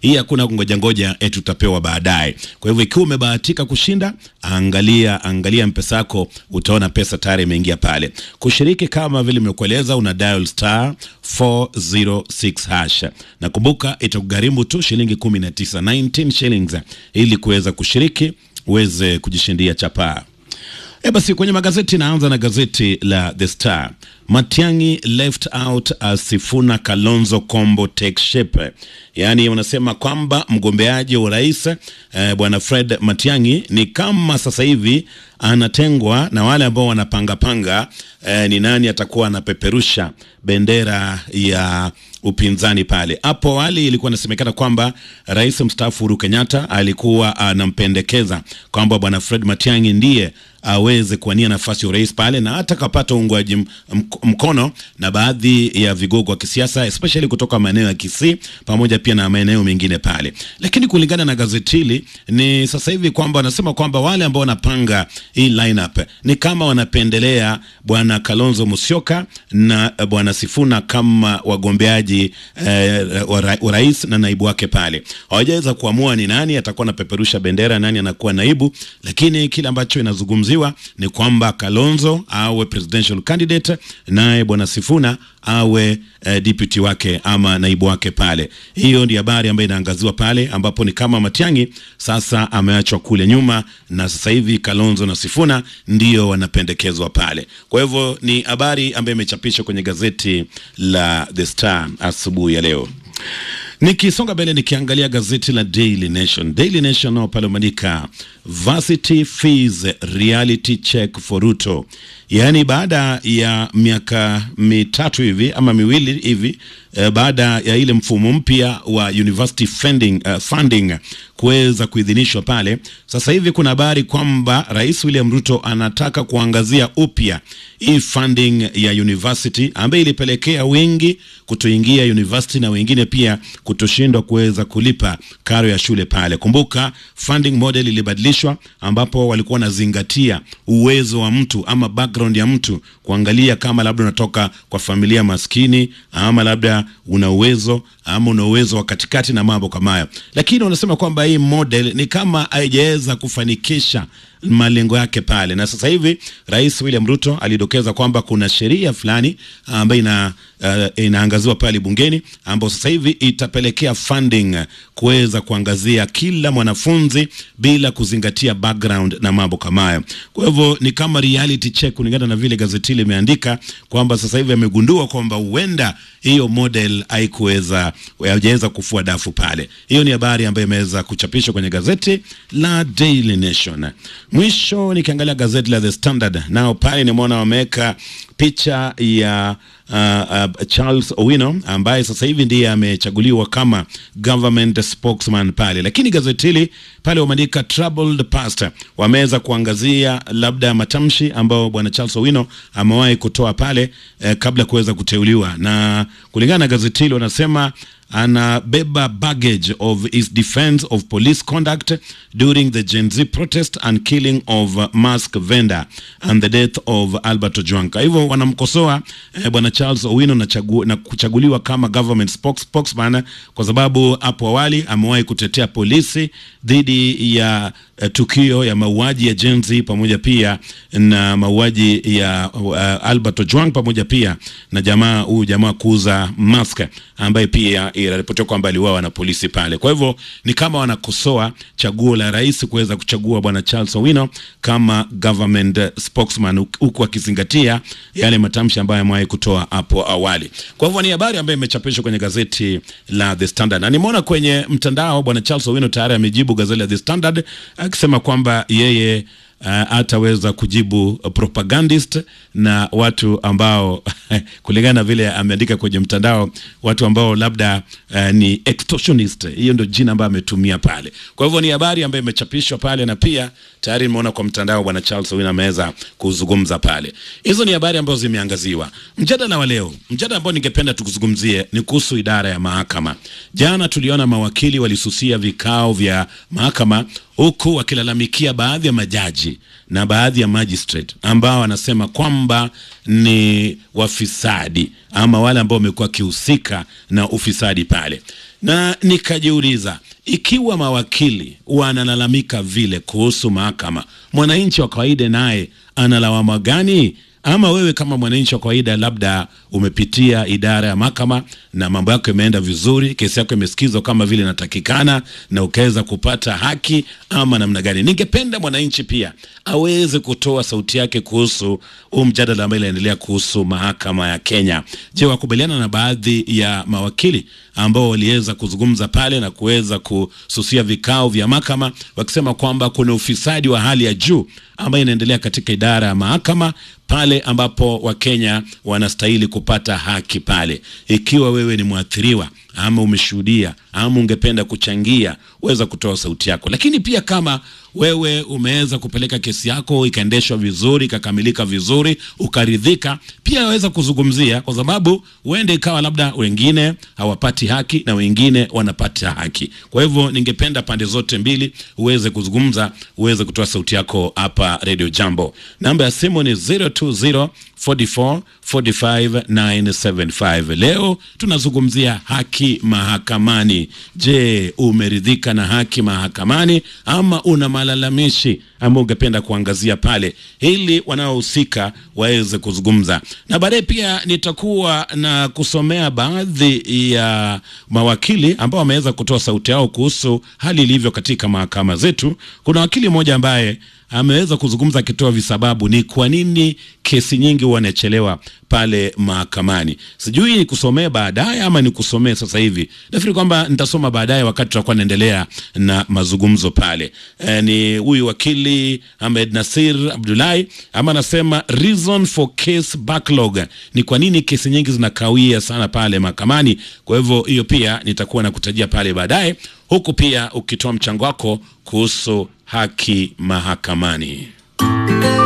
Hii hakuna kungoja ngoja eti utapewa baadaye. Kwa hivyo ikiwa umebahatika kushinda, angalia angalia mpesa yako, utaona pesa tayari imeingia pale. Kushiriki kama vile nimekueleza, una dial star 406 hash, na kumbuka itakugharimu tu shilingi 19 19 shillings ili kuweza kushiriki uweze kujishindia chapaa. E basi, kwenye magazeti naanza na gazeti la The Star. Matiang'i left out as Sifuna Kalonzo combo take shape, yaani unasema kwamba mgombeaji wa urais eh, bwana Fred Matiang'i ni kama sasa hivi anatengwa na wale ambao wanapangapanga eh, ni nani atakuwa anapeperusha bendera ya upinzani pale. Hapo awali ilikuwa inasemekana kwamba rais mstaafu Uhuru Kenyatta alikuwa anampendekeza kwamba bwana Fred Matiang'i ndiye aweze kuwania nafasi ya urais pale, na hata kapata uungwaji mkono na baadhi ya vigogo wa kisiasa especially kutoka maeneo ya Kisii pamoja pia na maeneo mengine pale. Lakini kulingana na gazeti hili ni sasa hivi kwamba wanasema kwamba wale ambao wanapanga hii lineup ni kama wanapendelea bwana Kalonzo Musyoka na bwana Sifuna kama wagombeaji eh, wa rais na naibu wake pale. Hawajaweza kuamua ni nani atakuwa anapeperusha bendera, nani anakuwa naibu, lakini kile ambacho inazungumziwa ni kwamba Kalonzo awe presidential candidate naye bwana Sifuna awe eh, deputy wake ama naibu wake pale. Hiyo ndio habari ambayo inaangaziwa pale, ambapo ni kama Matiang'i sasa ameachwa kule nyuma, na sasa hivi Kalonzo na Sifuna ndio wanapendekezwa pale. Kwa hivyo ni habari ambayo imechapishwa kwenye gazeti la The Star asubuhi ya leo. Nikisonga mbele nikiangalia gazeti la Daily Nation. Daily Nation nao pale umeandika varsity fees reality check for Ruto, yaani baada ya miaka mitatu hivi ama miwili hivi eh, baada ya ile mfumo mpya wa university funding, uh, funding kuweza kuidhinishwa pale, sasa hivi kuna habari kwamba Rais William Ruto anataka kuangazia upya hii funding ya university ambayo ilipelekea wengi kutoingia university na wengine pia kutoshindwa kuweza kulipa karo ya shule pale. Kumbuka funding model ilibadilishwa, ambapo walikuwa wanazingatia uwezo wa mtu ama background ya mtu, kuangalia kama labda unatoka kwa familia maskini ama labda una uwezo ama una uwezo wa katikati na mambo kama hayo, lakini wanasema kwamba hii model ni kama haijaweza kufanikisha malengo yake pale, na sasa hivi Rais William Ruto alidokeza kwamba kuna sheria fulani ambayo ina uh, inaangaziwa pale bungeni ambayo sasa hivi itapelekea funding kuweza kuangazia kila mwanafunzi bila kuzingatia background na mambo kama hayo. Kwa hivyo ni kama reality check, kulingana na vile gazeti limeandika kwamba sasa hivi amegundua kwamba huenda hiyo model haikuweza haijaweza kufua dafu pale. Hiyo ni habari ambayo imeweza kuchapishwa kwenye gazeti la Daily Nation. Mwisho nikiangalia gazeti la The Standard, nao pale nimeona wameweka picha ya uh, uh, Charles Owino ambaye sasa hivi ndiye amechaguliwa kama government spokesman pale, lakini gazeti hili pale wameandika troubled past, wameweza kuangazia labda matamshi ambayo bwana Charles Owino amewahi kutoa pale eh, kabla kuweza kuteuliwa, na kulingana na gazeti hili wanasema anabeba baggage of his defense of police conduct during the Gen Z protest and killing of mask vendor and the death of Albert Ojwang. Kwa hivyo wanamkosoa eh, bwana Charles Owino na, chagu, na kuchaguliwa kama government spokes, spokesman kwa sababu hapo awali amewahi kutetea polisi dhidi ya uh, tukio ya mauaji ya Gen Z pamoja pia na mauaji ya uh, Albert Ojwang pamoja pia na jamaa huyu jamaa kuuza mask ambaye pia inaripotiwa kwamba aliuawa na polisi pale. Kwa hivyo ni kama wanakosoa chaguo la rais kuweza kuchagua bwana Charles Owino kama government spokesman, huku akizingatia yale matamshi ambayo amewahi kutoa hapo awali. Kwa hivyo ni habari ambayo imechapishwa kwenye gazeti la The Standard, na nimeona kwenye mtandao bwana Charles Owino tayari amejibu gazeti la The Standard akisema kwamba yeye hataweza uh, kujibu propagandist na watu ambao kulingana na vile ameandika kwenye mtandao, watu ambao labda uh, ni extortionist. Hiyo ndio jina ambayo ametumia pale. Kwa hivyo ni habari ambayo imechapishwa pale, na pia tayari nimeona kwa mtandao bwana Charles Owino ameweza kuzungumza pale. Hizo ni habari ambazo zimeangaziwa. Mjadala wa leo, mjadala ambao ningependa tukuzungumzie ni kuhusu idara ya mahakama. Jana tuliona mawakili walisusia vikao vya mahakama huku wakilalamikia baadhi ya majaji na baadhi ya magistrate ambao wanasema kwamba ni wafisadi ama wale ambao wamekuwa wakihusika na ufisadi pale, na nikajiuliza ikiwa mawakili wanalalamika vile kuhusu mahakama, mwananchi wa kawaida naye analawama gani? Ama wewe kama mwananchi wa kawaida, labda umepitia idara ya mahakama na mambo yako imeenda vizuri, kesi yako imesikizwa kama vile inatakikana na ukaweza kupata haki, ama namna gani? Ningependa mwananchi pia aweze kutoa sauti yake kuhusu huu mjadala ambao inaendelea kuhusu mahakama ya Kenya. Je, wakubaliana na baadhi ya mawakili ambao waliweza kuzungumza pale na kuweza kususia vikao vya mahakama wakisema kwamba kuna ufisadi wa hali ya juu ambayo inaendelea katika idara ya mahakama pale ambapo Wakenya wanastahili kupata haki pale. Ikiwa wewe ni mwathiriwa ama umeshuhudia ama ungependa kuchangia, weza kutoa sauti yako. Lakini pia kama wewe umeweza kupeleka kesi yako ikaendeshwa vizuri ikakamilika vizuri ukaridhika, pia waweza kuzungumzia, kwa sababu huende ikawa labda wengine hawapati haki na wengine wanapata haki. Kwa hivyo ningependa pande zote mbili uweze kuzungumza, uweze kutoa sauti yako hapa Radio Jambo. Namba ya simu ni 020 44 45 975. Leo tunazungumzia haki mahakamani. Je, umeridhika na haki mahakamani ama una malalamishi ama ungependa kuangazia pale ili wanaohusika waweze kuzungumza, na baadaye pia nitakuwa na kusomea baadhi ya mawakili ambao wameweza kutoa sauti yao kuhusu hali ilivyo katika mahakama zetu. Kuna wakili mmoja ambaye ameweza kuzungumza akitoa visababu ni kwa nini kesi nyingi huwa inachelewa pale mahakamani. Sijui ni kusomea baadaye ama ni kusomea sasa hivi. Nafikiri kwamba nitasoma baadaye wakati tutakuwa naendelea na mazungumzo pale. E, ni huyu wakili Ahmed Nasir Abdullahi ama anasema reason for case backlog, ni kwa nini kesi nyingi zinakawia sana pale mahakamani. Kwa hivyo hiyo pia nitakuwa nakutajia pale baadaye, huku pia ukitoa mchango wako kuhusu haki mahakamani.